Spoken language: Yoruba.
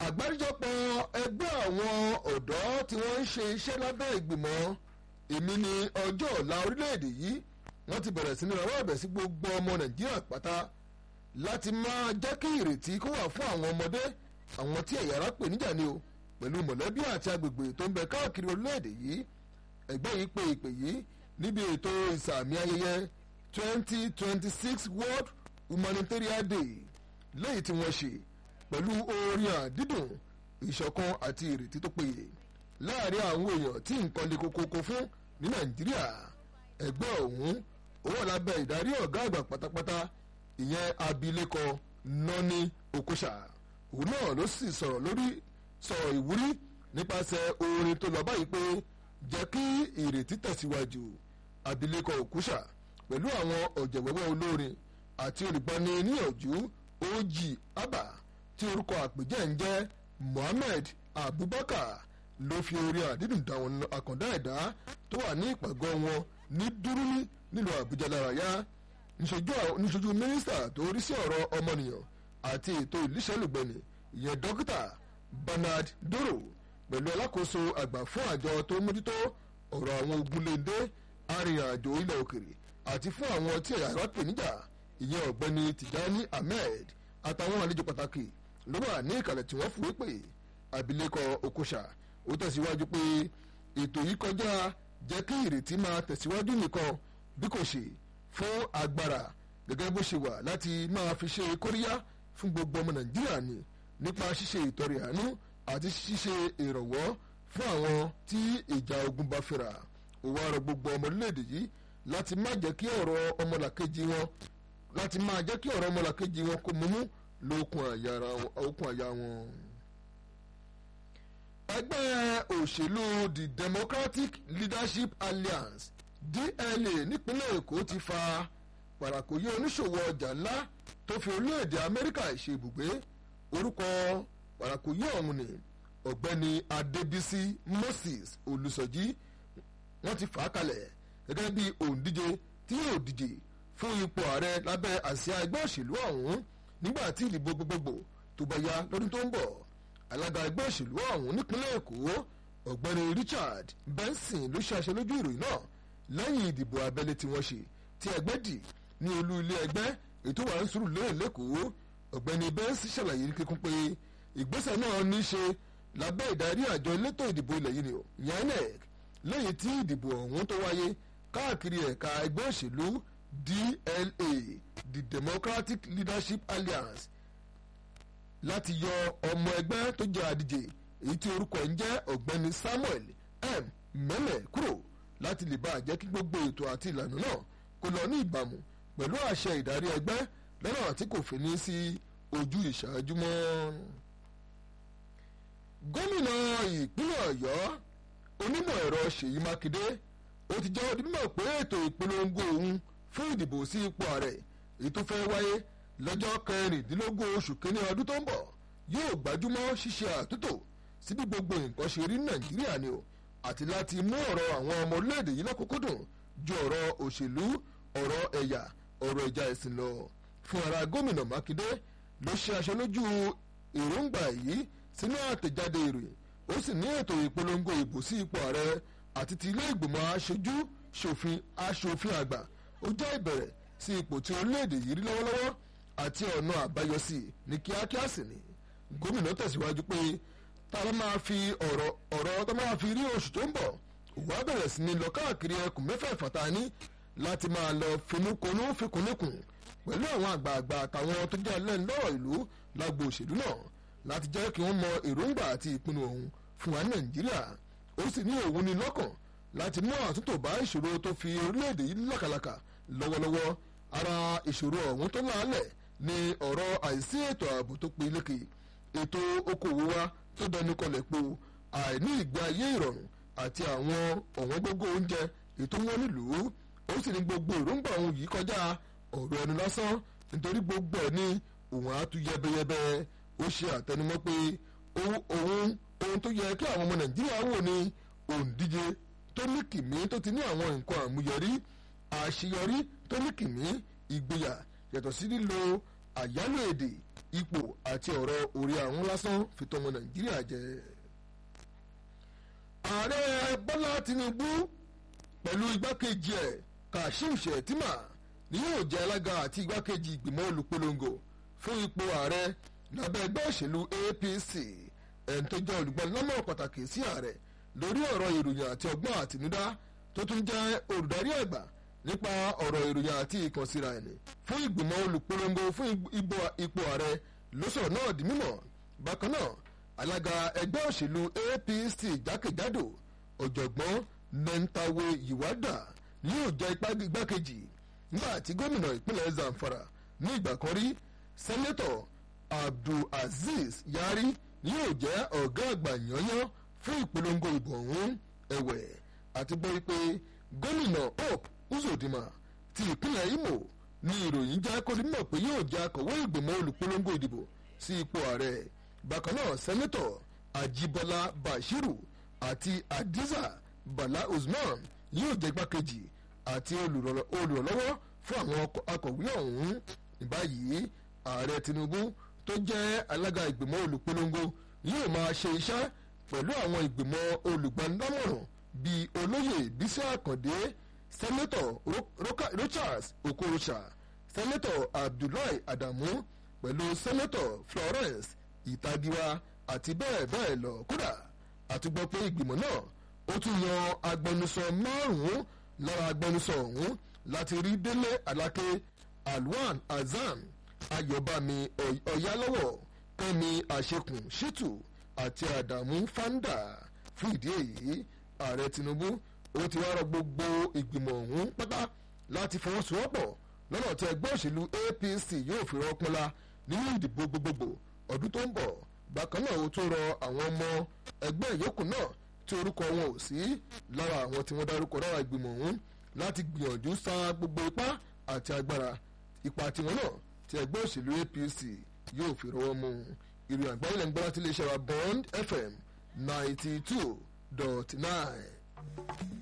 àgbáríjọpọ̀ ẹgbẹ́ àwọn ọ̀dọ́ tí wọ́n ń ṣe iṣẹ́ lábẹ́ ìgbìmọ̀ èmi ni ọjọ́ ọ̀la orílẹ̀-èdè yìí wọ́n ti bẹ̀rẹ̀ sí ní rawọ́ ẹ̀bẹ̀ sí gbogbo ọmọ nàìjíríà pátá láti máa jẹ́ kí ìrètí kó wà fún àwọn ọmọdé àwọn tí ẹ̀yà ara pè níjà ni o pẹ̀lú mọ̀lẹ́bí àti agbègbè tó ń bẹ káàkiri orílẹ̀-èdè yìí ẹgbẹ́ yìí pe ìpè yìí níbi ètò ìsàmì ayẹyẹ twenty twenty six world humanitarian day lẹ́yìn tí wọ́n ṣe pẹ̀lú orin àdídùn ìṣọ̀kan àti ìrètí tó péye láàrin àwọn èèyàn tí nǹkan le kokoko fún ní nàìjíríà ẹgbẹ́ ọ̀hún ó wà lábẹ́ ìdarí ọ̀gá àgbà pátápátá ìyẹn abilékọ nọ́ni okosha òun náà ló sì sọ̀rọ̀ lórí sọ̀rọ̀ ìwúrí nípasẹ̀ orin tó lọ báyìí pé jẹ́ kí ìrètí tẹ̀síwájú abilékọ okosha pẹ̀lú àwọn ọ̀jẹ̀wẹ́wẹ́ olórin àti olùgbani níyànjú oji abba tí orúkọ àpèjẹ́ ń jẹ́ mohammed abubakar ló fi orin àdídùn dáwọn àkàndá ẹ̀dá tó wà ní ìpàgọ́ wọn ní dúrúní nílùú àbújá lárayá níṣojú mínísítà tó rí sí ọ̀rọ̀ ọmọnìyàn àti ètò ìlísẹ́lùgbẹ̀nì ìyẹn dókítà bernard doro pẹ̀lú alákòóso àgbà fún àjọ tó mójútó ọ̀rọ̀ àwọn ogunléndé arìnrìnàjò ilẹ̀ òkèrè àti fún àwọn tí ẹ̀yà ara pè níjà ìyẹn ọ̀gbẹ́ni tijani ahmed àtàwọn àlejò pàtàkì ló wà ní ìkàlẹ̀ tí wọ́n fúwé pé abilékọ okosha ó tẹ̀síwájú pé ètò yìí kọjá jẹ́ kí ìrètí máa tẹ̀síwájú nìkan bí kò ṣe fún agbára gẹ́gẹ́ bó ṣe wà láti máa fi ṣe kóríyá fún gbogbo ọmọ nàìjíríà ni nípa ṣíṣe ìtọrẹ àánú àti ṣíṣe ìrànwọ́ fún àwọn tí ìjà ogun bá fẹ́ra ó wá rọ gbogbo ọmọ orílẹ̀-èdè yìí láti má jẹ́ kí ọ̀rọ̀ ọmọlàkejì wọn láti máa jẹ́ kí ọ̀rọ̀ ọmọlàkejì wọn kó mumú lókun àyà wọn. ẹgbẹ́ òṣèlú the democratic leadership alliance dla nípínlẹ̀ èkó ti fa pàràkòyé oníṣòwò ọjà ńlá tó fi orílẹ̀-èdè amẹ́ríkà ṣe ibùgbé orúkọ pàràkòyé ọ̀hún ni ọ̀gbẹ́ni adébísí moses olùsọ̀jí wọ́n ti fà á kalẹ̀ gẹ́gẹ́ bí òǹdíje tí yóò díje fún ipò ààrẹ lábẹ́ àsíá ẹgbẹ́ òṣèlú ọ̀hún nígbà tí ìdìbò gbogbogbò tó bá yá lọ́dún tó ń bọ̀ alága ẹgbẹ́ òṣèlú ọ̀hún nípínlẹ̀ èkó ọ̀gbẹ́ni richard benson ló ṣàṣẹ lójú ìròyìn náà lẹ́yìn ìdìbò abẹ́lé tí wọ́n ṣe tí ẹgbẹ́ dì ní olú ilé ẹgbẹ́ ètò wà ń sùúrù lérè lẹ́kọ̀ọ́ ọ̀gbẹ́ni benson ṣàlàyé ní kíkún pé ìgbésẹ̀ náà ní í ṣe lábẹ́ ìdarí àjọ elétò ìdìbò ilẹ̀ yìí ni ò yanec lẹ́yìn tí ìdìbò ọ̀hún tó wáyé káàkiri ẹ̀ka ẹgbẹ́ òṣèlú dla the democratic leadership alliance láti yọ ọmọ ẹgbẹ́ tó jẹ́ àdíje èyí tí orúkọ ń jẹ́ ọ̀gbẹ́ni samuel m mẹ́lẹ̀ kúrò láti lè bá jẹ́ kí gbogbo ètò àti ìlànà náà kó lọ ní ìbámu pẹ̀lú àṣẹ ìdarí ẹgbẹ́ lọ́nà tí kò fi ní sí ojú ìṣáájú mọ́. gómìnà ìpínlẹ̀ ọ̀yọ́ onímọ̀ ẹ̀rọ ṣèyí mákindé ó ti jẹ́ onímọ̀ pé ètò ìpolongo òun fún ìdìbò sí ipò ààrẹ èyí tó fẹ́ wáyé lọ́jọ́ kẹrìndínlógún oṣù kínní ọdún tó ń bọ̀ yóò gbájúmọ́ ṣíṣe àtúntò sí bí gbogbo nǹkan ṣe rí nàìjíríà ni o àti láti mú ọ̀rọ̀ àwọn ọmọ orílẹ̀-èdè yìí lọ́kùnkúndùn ju ọ̀rọ̀ òṣèlú ọ̀rọ̀ ẹ̀yà ọ̀rọ̀ ìjà ẹ̀sìn lọ fún ara gómìnà mákindé ló ṣe aṣọ lójú èròǹgbà yìí sínú àtẹ̀jáde ìròyìn ó sì ní ètò ìpolongo ìbò sí ipò ààrẹ àti ti ilé ìgbìmọ̀ aṣojú ṣòfin aṣòfin àgbà ó jẹ́ ìbẹ̀rẹ̀ sí ipò tí orílẹ̀-èdè yìí rí lọ́wọ́lọ́wọ́ àti ọ̀nà àbáyọ sí ní kíákíá sì ni gómìnà tẹ̀síwájú pé tá a máa fi ọ̀rọ̀ ọ̀rọ̀ tó máa fi rí oṣù tó ń bọ̀ òwò á bẹ̀rẹ̀ sí ni lọ káàkiri ẹkùn mẹ́fà ìfàtání láti máa lọ finúkonú fikùnlẹ́kùn pẹ̀lú àwọn àgbààgbà àtàwọn tó jẹ́ ẹlẹ́ni lọ́rọ̀ ìlú lágbo òṣèlú náà láti jẹ́ kí wọ́n mọ èròǹgbà àti ìpinnu òun fún wa nàìjíríà ó sì ní òun ní lọ́kàn láti mú àtúntò bá ìṣòro tó fi orílẹ̀-èdè yìí lákàlàkà lọ́wọ́lọ́wọ́ ara ìṣòro ọ̀hún tó láàlẹ̀ ní ọ̀rọ̀ àìsí ètò ààbò tó peléke ètò okòwò wa tó dẹnu kọlẹ̀ po àìní ìgbé ayé ìrọ̀rùn àti àwọn ọ̀wọ́n gógó oúnjẹ ètò wọn nílùú ó sì ní gbogbo èròǹgbà òun yìí kọjá ọ̀rọ̀ ẹnu lásán nítorí gbogbo ẹ̀ ní òun á tú yẹbẹyẹbẹ ó ṣe àtẹnumọ́ pé òun ohun tó yẹ kí àwọn ọmọ nàìjíríà wò ní òǹdíje tó ní kìmí tó ti ní àwọn nǹkan àmúyẹrí àṣeyọrí tó ní kìmí ìgboyà yàtọ̀ sí lílo àyálò èdè ipò àti ọ̀rọ̀ orí àwọn lásán fi tọmọ nàìjíríà jẹ. ààrẹ bọ́lá tinubu pẹ̀lú igbákejì ẹ̀ kashim shettima ni yóò jẹ́ alága àti igbákejì ìgbìmọ̀ olùpolongo fún ipò ààrẹ lábẹ́ ẹgbẹ́ òṣèlú apc ẹni tó jẹ́ olùgbọ́nlámọ̀ pàtàkì sí ààrẹ lórí ọ̀rọ̀ ìròyìn àti ọgbọ́n àtinúdá tó tún jẹ́ olùdarí àgbà nípa ọ̀rọ̀ ìròyìn àti ìkànsíra ẹni fún ìgbìmọ̀ olùpolongo fún ipò ààrẹ ló sọ̀rọ̀ náà di mímọ̀ bákan náà alága ẹgbẹ́ òṣèlú apc jákèjádò ọ̀jọ̀gbọ́n mẹ́ntàwé yìwádà ni yóò jẹ́ igbákejì nígbà tí gómìnà ìpínlẹ̀ zamfara ní ìgbà kan rí sẹ́nẹ́tọ̀ abdulaziz yari ni yóò jẹ́ ọ̀gá àgbà yányán fún ìpolongo ìbò ọ̀hún ẹ̀wẹ̀ àti gbọ́ wípé gómìnà hope uzodinma ti ìpínlẹ̀ imo ní ìròyìn jẹ́ kó mímọ̀ pé yóò jẹ́ akọ̀wé ìgbìmọ̀ olùpolongo ìdìbò sí ipò ààrẹ bákan náà sẹ́nẹ́tọ̀ ajibola bashiru àti adiza bala usman yóò jẹ́ igbákejì àti olùrànlọ́wọ́ fún àwọn akọ̀wé ọ̀hún ní báyìí ààrẹ tinubu tó jẹ́ alága ìgbìmọ̀ olùpolongo yóò máa ṣe iṣẹ́ pẹ̀lú àwọn ìgbìmọ̀ olùgbanámọ̀ràn bíi olóyè bísí àkàndé sẹ́nẹ́tọ̀ richards okorocha sẹ́nẹ́tọ̀ abdullahi adamu pẹ̀lú sẹ́nẹ́tọ̀ florence ìtagiwa àti bẹ́ẹ̀ bẹ́ẹ̀ lọ kódà àti gbọ́ pé ìgbìmọ̀ náà ó tún yan agbẹnusọ márùn-ún lára agbẹnusọ ọ̀hún láti rí délé aláké alwan azan ayọ̀bámi ọ̀yálọ́wọ̀ kẹ́mi àṣekùn ṣítù àti àdàmú fanda fún ìdí èyí ààrẹ tinubu ó ti wá rọ gbogbo ìgbìmọ̀ ọ̀hún pátá láti fọwọ́sowọ́pọ̀ lọ́nà tí ẹgbẹ́ òṣèlú apc yóò fi rọ́pọ́nlá nínú ìdìbò gbogbogbò ọdún tó ń bọ̀ bákan náà ó tún rọ àwọn ọmọ ẹgbẹ́ ìyókù náà tí orúkọ wọn ò sí lára àwọn tí wọ́n dárúkọ lára ìgbìmọ̀ ọ̀hún láti gbìyànjú sa gbogbo ipá àti agbára ipa tiwọn náà tí ẹgbẹ́ òṣèlú apc yóò fi rọwọ́ mú ìròyìn àgbáyé lẹ́nu gbọ́dọ̀ tí iléeṣẹ́ wa bond fm ninety two dot nine.